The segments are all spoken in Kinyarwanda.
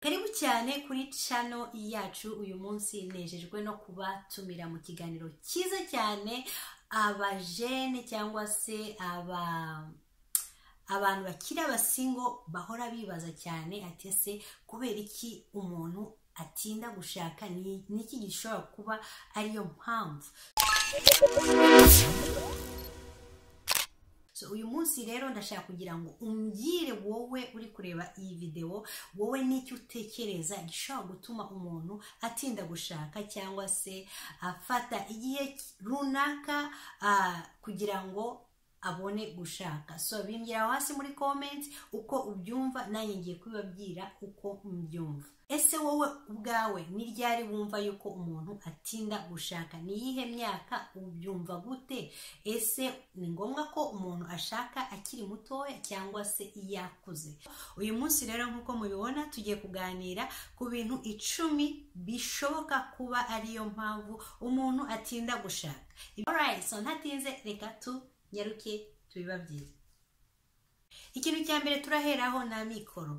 karibu cyane kuri cano yacu uyu munsi nejejwe no kubatumira mu kiganiro cyiza cyane abajene cyangwa se aba abantu bakiri abasingo bahora bibaza cyane ati ese kubera iki umuntu atinda gushaka ni n'iki gishobora kuba ariyo mpamvu So, uyu munsi rero ndashaka kugira ngo umbwire wowe uri kureba iyi videwo wowe n'icyo utekereza gishobora gutuma umuntu atinda gushaka cyangwa se afata igihe runaka ah, kugira ngo abone gushaka so bimbwira hasi muri comment uko ubyumva nanjye ngiye kubibabwira uko mbyumva ese wowe ubwawe ni ryari wumva yuko umuntu atinda gushaka ni iyihe myaka ubyumva gute ese ni ngombwa ko umuntu ashaka akiri mutoya cyangwa se iyo akuze uyu munsi rero nk'uko mubibona tugiye kuganira ku bintu icumi bishoboka kuba ariyo mpamvu umuntu atinda gushaka Alright, so ntatinze reka tunyaruke tubibabwire ikintu cya mbere turaheraho ni amikoro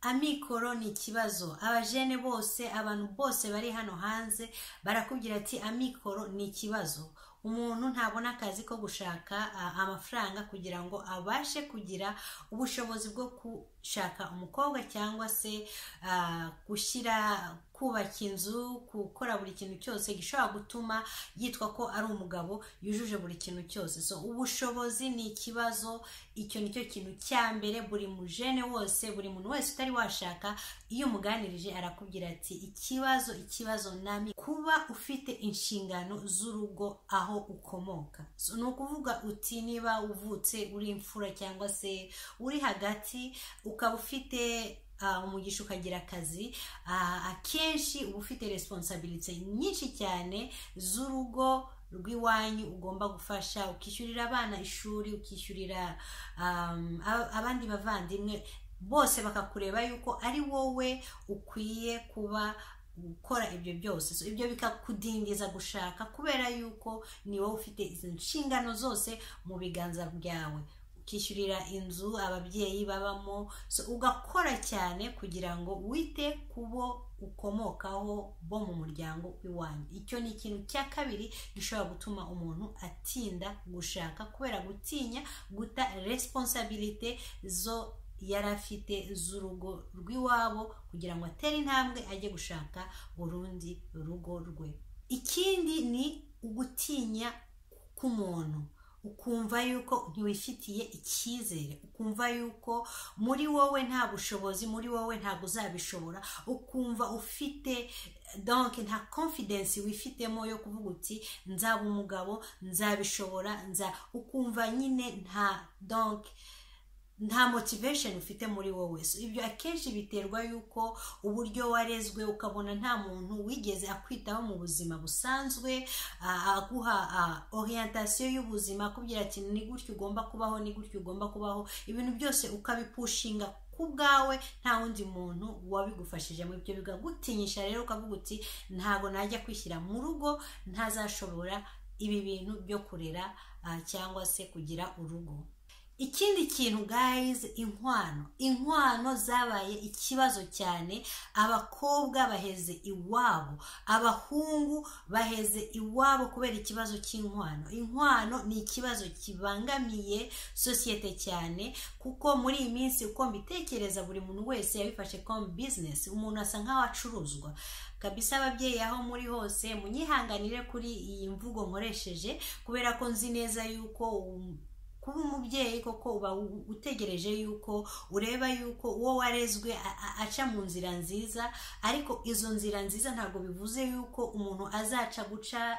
amikoro ni ikibazo abajene bose abantu bose bari hano hanze barakubwira ati amikoro ni ikibazo umuntu ntabona akazi ko gushaka ah, amafaranga kugira ngo abashe kugira ubushobozi bwo gushaka umukobwa cyangwa se ah, gushyira kubaka inzu gukora buri kintu cyose gishobora gutuma yitwa ko ari umugabo yujuje buri kintu cyose so ubushobozi ni ikibazo icyo ni cyo kintu cya mbere buri mujene wose buri muntu wese utari washaka iyo umuganirije arakubwira ati ikibazo ikibazo nami kuba ufite inshingano z'urugo aho ukomoka so, ni ukuvuga uti niba uvutse uri imfura cyangwa se uri hagati ukaba ufite ah, umugisha ukagira akazi ah, akenshi uba ufite resiponsabilite nyinshi cyane z'urugo rw'iwanyu ugomba gufasha ukishyurira abana ishuri ukishyurira um, a- abandi bavandimwe bose bakakureba yuko ari wowe ukwiye kuba gukora ibyo byose so, ibyo bikakudindiza gushaka kubera yuko ni wowe ufite izi nshingano zose mu biganza byawe ukishyurira inzu ababyeyi babamo so, ugakora cyane kugira ngo wite ku bo ukomokaho bo mu muryango w'iwanyu icyo ni ikintu cya kabiri gishobora gutuma umuntu atinda gushaka kubera gutinya guta resiponsabilite zo yari afite z'urugo rw'iwabo kugira ngo atere intambwe ajye gushaka urundi rugo rwe ikindi ni ugutinya k'umuntu ukumva yuko ntiwifitiye icyizere ukumva yuko muri wowe nta bushobozi muri wowe ntabwo uzabishobora ukumva ufite donc nta confidence wifitemo yo kuvuga uti nzaba umugabo nzabishobora nza ukumva nyine nta donc nta motivation ufite muri wowe so ibyo akenshi biterwa yuko uburyo warezwe ukabona nta muntu wigeze akwitaho mu buzima busanzwe ah, aguha ah, orientation y'ubuzima akubwira ati ni gutyo ugomba kubaho ni gutyo ugomba kubaho ibintu byose ukabipushinga ku bwawe nta wundi muntu wabigufashije mu ibyo bikagutinyisha rero ukavuga uti ntabwo najya kwishyira mu rugo ntazashobora ibi bintu byo kurera ah, cyangwa se kugira urugo ikindi kintu guys inkwano inkwano zabaye ikibazo cyane abakobwa baheze iwabo abahungu baheze iwabo kubera ikibazo cy'inkwano inkwano ni ikibazo kibangamiye sosiyete cyane kuko muri iyi minsi uko mbitekereza buri muntu wese yabifashe comme business umuntu asa nk'aho acuruzwa kabisa ababyeyi aho muri hose munyihanganire kuri iyi mvugo nkoresheje kubera ko nzi neza yuko um, kuba umubyeyi koko uba u- utegereje yuko ureba yuko uwo warezwe a- a- aca mu nzira nziza ariko izo nzira nziza ntabwo bivuze yuko umuntu azaca guca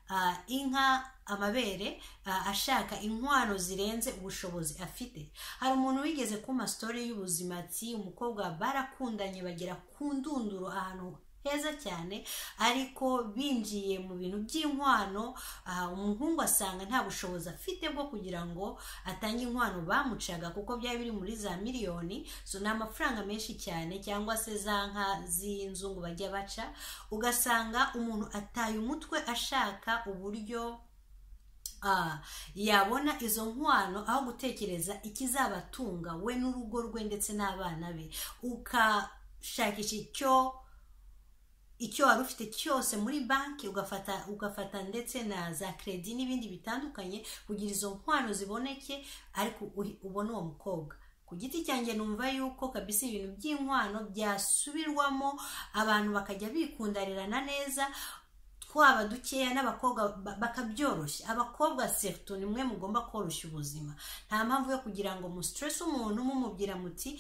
ah, inka amabere ah, ashaka inkwano zirenze ubushobozi afite hari umuntu wigeze kuma sitori y'ubuzima ati umukobwa barakundanye bagera ku ndunduro ahantu heza cyane ariko binjiye mu bintu by'inkwano aha, umuhungu asanga nta bushobozi afite bwo kugira ngo atange inkwano bamucaga kuko byari biri muri za miliyoni so ni amafaranga menshi cyane cyangwa se za nka z'inzungu bajya baca ugasanga umuntu ataye umutwe ashaka uburyo Ah, yabona izo nkwano aho gutekereza ikizabatunga we n'urugo rwe ndetse n'abana be ukashaka shakisha icyo icyo wari ufite cyose muri banki ugafata ugafata ndetse na za kredi n'ibindi bitandukanye kugira izo nkwano ziboneke ariko uhi- ubone uwo mukobwa ku giti cyanjye numva yuko kabisa ibintu by'inkwano byasubirwamo abantu bakajya bikundarirana neza twaba dukeya n'abakobwa ba- bakabyoroshya abakobwa seritu ni mwe mugomba koroshya ubuzima nta mpamvu yo kugira ngo musitiresi umuntu mumubwira muti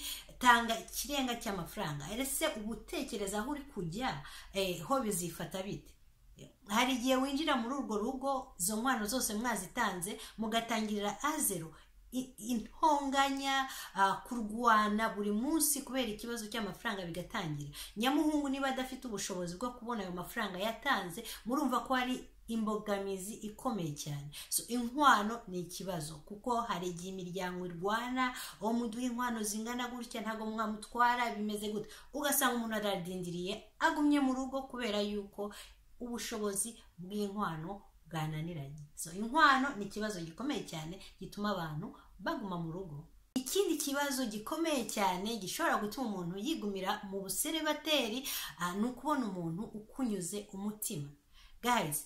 tanga ikirenga cy'amafaranga ese uba utekereza aho uri kujya eh, ho bizifata bite hari igihe winjira muri urwo rugo izo nkwano zose mwazitanze mugatangirira azero i- intonganya ah, kurwana buri munsi kubera ikibazo cy'amafaranga bigatangira nyamuhungu niba adafite ubushobozi bwo kubona ayo mafaranga yatanze murumva ko hari imbogamizi ikomeye cyane so inkwano ni ikibazo kuko hari igihe imiryango irwana uwo muduha inkwano zingana gutya ntabwo mwamutwara bimeze gutya ugasanga umuntu aradindiriye agumye mu rugo kubera yuko ubushobozi bw'inkwano bwananiranye so inkwano ni ikibazo gikomeye cyane gituma abantu baguma mu rugo ikindi kibazo gikomeye cyane gishobora gutuma umuntu yigumira mu buserebateri ah, ni ukubona umuntu ukunyuze umutima guys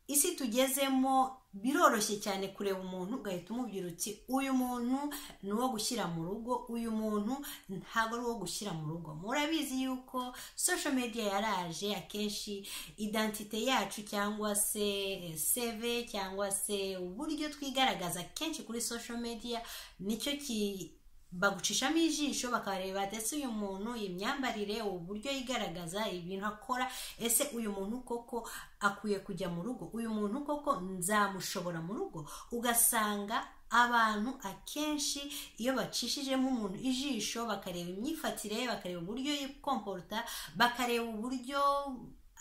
isi tugezemo biroroshye cyane kureba umuntu ugahita umubwira uti uyu muntu ni uwo gushyira mu rugo uyu muntu ntabwo ari uwo gushyira mu rugo murabizi yuko social media yaraje akenshi identite yacu cyangwa se eh, cv cyangwa se uburyo twigaragaza kenshi kuri social media nicyo ki bagucishamo ijisho bakareba ese uyu muntu imyambarire uburyo yigaragaza ibintu akora ese uyu muntu koko akwiye kujya mu rugo uyu muntu koko nzamushobora mu rugo ugasanga abantu akenshi iyo bacishijemo umuntu ijisho bakareba imyifatire ye bakareba uburyo yikomporota bakareba uburyo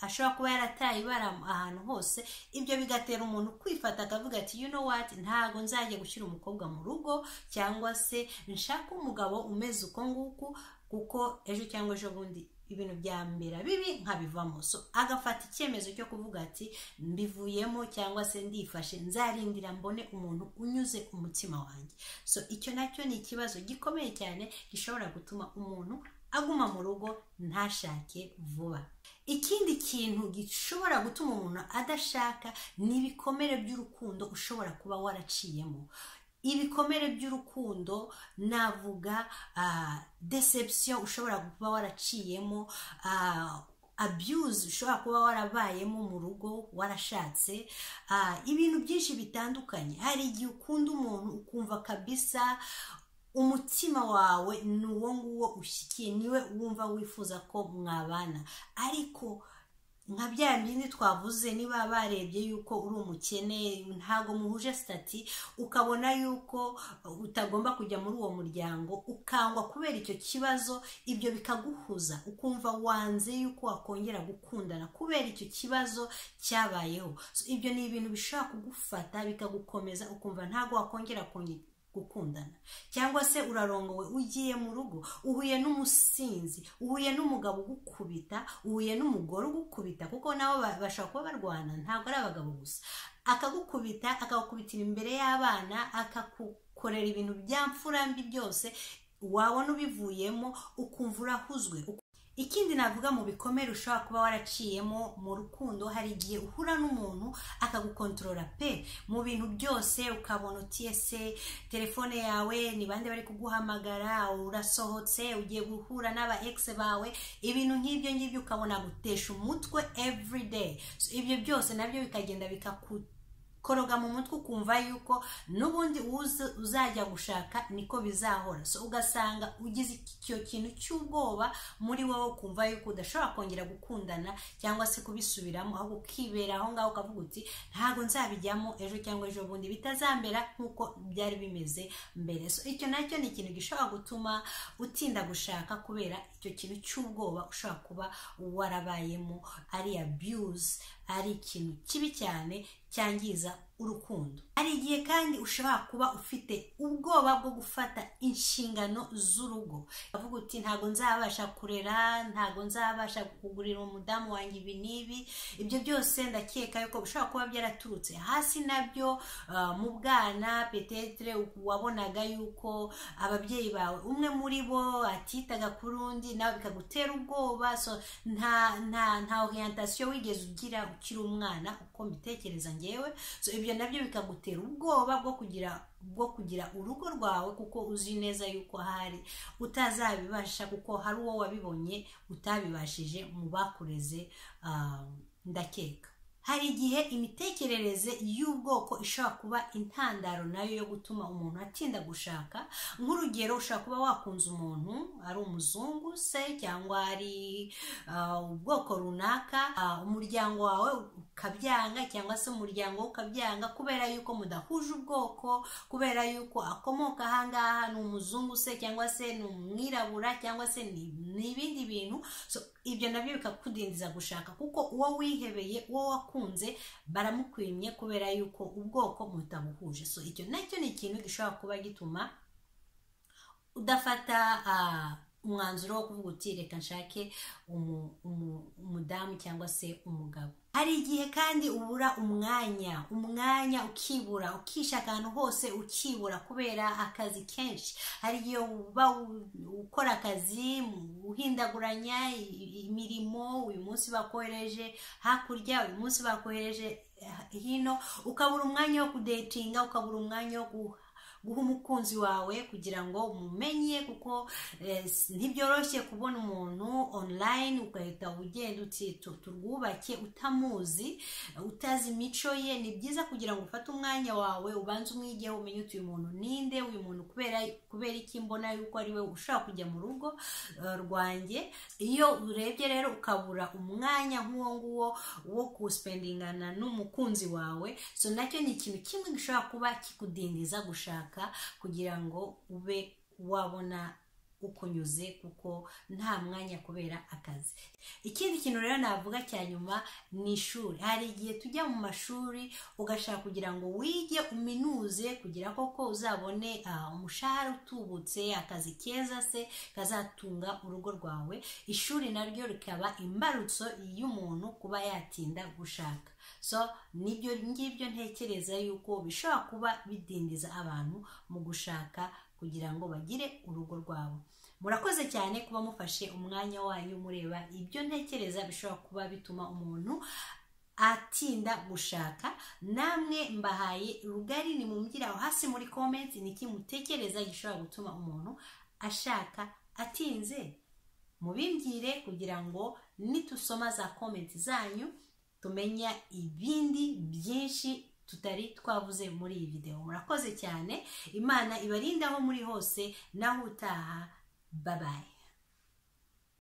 ashobora kuba yarataye ibara ahantu hose ibyo bigatera umuntu kwifata akavuga ati you know what ntabwo nzajya gushyira umukobwa mu rugo cyangwa se nshaka umugabo umeze uko nguku kuko ejo cyangwa ejo bundi ibintu byambera bibi nkabivamo so agafata icyemezo cyo kuvuga ati mbivuyemo cyangwa se ndifashe nzarindira mbone umuntu unyuze umutima wanjye so icyo nacyo ni ikibazo gikomeye cyane gishobora gutuma umuntu aguma mu rugo ntashake vuba ikindi kintu gishobora gutuma umuntu adashaka ni ibikomere by'urukundo ushobora kuba waraciyemo ibikomere by'urukundo navuga ah, deception ushobora kuba waraciyemo ah, abuse ushobora kuba warabayemo mu rugo warashatse ah, ibintu byinshi bitandukanye hari igihe ukunda umuntu ukumva kabisa umutima wawe ni uwo nguwo ushyikiye niwe wumva wifuza ko mwabana ariko nka bya bindi twavuze niba barebye yuko uri umukene ntabwo muhuje sitati ukabona yuko utagomba kujya muri uwo muryango ukangwa kubera icyo kibazo ibyo bikaguhuza ukumva wanze yuko wakongera gukundana kubera icyo kibazo cyabayeho So, ibyo ni ibintu bishobora kugufata bikagukomeza ukumva ntabwo wakongera konge- gukundana cyangwa se urarongowe ugiye mu rugo uhuye n'umusinzi uhuye n'umugabo ugukubita uhuye n'umugore ugukubita kuko nabo ba- bashobora kuba barwana ntabwo ari abagabo gusa akagukubita akagukubitira imbere y'abana akagukorera ibintu bya mfurambi byose wabona ubivuyemo ukumva urahuzwe ikindi navuga mu bikomere ushobora kuba waraciyemo mu rukundo hari igihe uhura n'umuntu akagukontorora pe mu bintu byose ukabona uti ese telefone yawe ni bande bari kuguhamagara urasohotse ugiye guhura n'aba egisi bawe ibintu nk'ibyo ngibyo ukabona gutesha umutwe everyday so, ibyo byose nabyo bikagenda bikakuta koroga mu mutwe ukumva yuko n'ubundi uzi- uzajya gushaka niko bizahora so ugasanga ugize icyo kintu cy'ubwoba muri wowe ukumva yuko udashobora kongera gukundana cyangwa se kubisubiramo ahubwo ukibera aho ngaho ukavuga uti ntabwo nzabijyamo ejo cyangwa ejo bundi bitazambera nk'uko byari bimeze mbere so icyo nacyo ni ikintu gishobora gutuma utinda gushaka kubera icyo kintu cy'ubwoba ushobora kuba warabayemo ari abuse ari ikintu kibi cyane cyangiza urukundo hari igihe kandi ushobora kuba ufite ubwoba bwo gufata inshingano z'urugo avuga uti ntabwo nzabasha kurera ntabwo nzabasha kugurira umudamu wanjye ibi n'ibi ibyo byose ndakeka yuko bishobora kuba byaraturutse hasi nabyo mu bwana petetere wabonaga yuko ababyeyi bawe umwe muri bo atitaga kuri undi nawe bikagutera ubwoba nta nta nta oriyantasiyo wigeze ugira ukiri umwana uko mbitekereza ngewe ibyo nabyo bikagutera ubwoba bwo kugira bwo kugira urugo rwawe kuko uzi neza yuko hari utazabibasha kuko hari uwo wabibonye utabibashije mu bakureze ndakeka hari igihe imitekerereze y'ubwoko ishobora kuba intandaro nayo yo gutuma umuntu atinda gushaka nk'urugero ushobora kuba wakunze umuntu ari umuzungu se cyangwa ari ubwoko runaka umuryango wawe ukabyanga cyangwa se umuryango we ukabyanga kubera yuko mudahuje ubwoko kubera yuko akomoka ahangaha ni umuzungu se cyangwa se ni umwirabura cyangwa se ni ibindi bintu ibyo nabyo bikakudindiza gushaka kuko uwo wihebeye uwo wakunze baramukwimye kubera yuko ubwoko mutabuhuje so icyo nacyo ni ikintu gishobora kuba gituma udafata umwanzuro wo kuvuga uti reka nshake umudamu cyangwa se umugabo hari igihe kandi ubura umwanya umwanya ukibura ukisha ahantu hose ukibura kubera akazi kenshi hari igihe uba ukora akazi uhindaguranya imirimo uyu munsi bakohereje hakurya uyu munsi bakohereje hino ukabura umwanya wo kudetinga ukabura umwanya wo guha guha umukunzi wawe kugira ngo umumenye kuko ntibyoroshye kubona umuntu online ugahita ugenda uti turwubake utamuzi utazi imico ye ni byiza kugira ngo ufate umwanya wawe ubanze umwigeho umenye uti uyu muntu ninde uyu muntu kubera kubera iki mbona yuko ari we ushobora kujya mu rugo rwanjye iyo urebye rero ukabura umwanya nk'uwo nguwo wo kuwusipendingana n'umukunzi wawe so nacyo ni ikintu kimwe gishobora kuba kikudindiza gushaka kugira ngo ube wabona ukunyuze kuko nta mwanya kubera akazi ikindi kintu rero navuga cya nyuma ni ishuri hari igihe tujya mu mashuri ugashaka kugira ngo wige uminuze kugira koko uzabone umushahara utubutse akazi keza se kazatunga urugo rwawe ishuri naryo rikaba imbarutso y'umuntu kuba yatinda gushaka so nibyo ngibyo ntekereza yuko bishobora kuba bidindiza abantu mu gushaka kugira ngo bagire urugo rwabo murakoze cyane kuba mufashe umwanya wanyu mureba ibyo ntekereza bishobora kuba bituma umuntu atinda gushaka namwe mbahaye rugari ni mumbyira aho hasi muri komenti ni iki mutekereza gishobora gutuma umuntu ashaka atinze mubimbwire kugira ngo nitusoma za komenti zanyu tumenya ibindi byinshi tutari twavuze muri iyi videwo murakoze cyane imana ibarinda aho muri hose naho utaha babaye